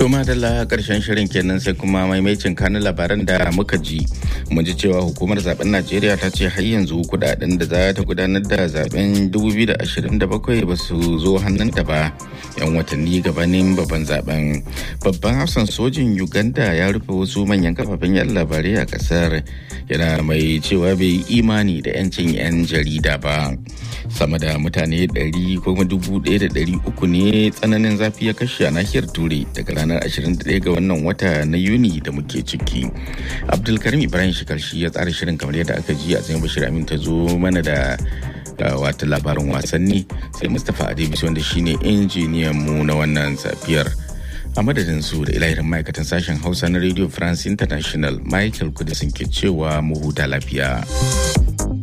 Toma da karshen shirin kenan sai kuma maimacin kanin labaran da muka ji. Mun ji cewa hukumar zaben Najeriya ta ce har yanzu kudaden da za ta gudanar da zaben 2027 ba su zo hannunta ba. Yan watanni gabanin babban zaben. Babban hafsan sojin Uganda ya rufe wasu manyan kafafen yan labarai a kasar. Yana mai cewa bai yi imani da 'yancin 'yan jarida ba. Sama da mutane 100 ko 1,300 ne tsananin zafi ya kashe a nahiyar Turai daga ranar 21 ga wannan wata na Yuni da muke ciki. Abdulkarim Ibrahim Shikarshi ya tsara shirin kamar yadda aka ji a tsayin Bashir Amin ta zo mana da wata labarin wasanni sai Mustapha Adebisi wanda shine injiniyan mu na wannan safiyar. a madadin su da ilahirin ma'aikatan sashen hausa na radio france international michael kudisin ke cewa mu huta lafiya.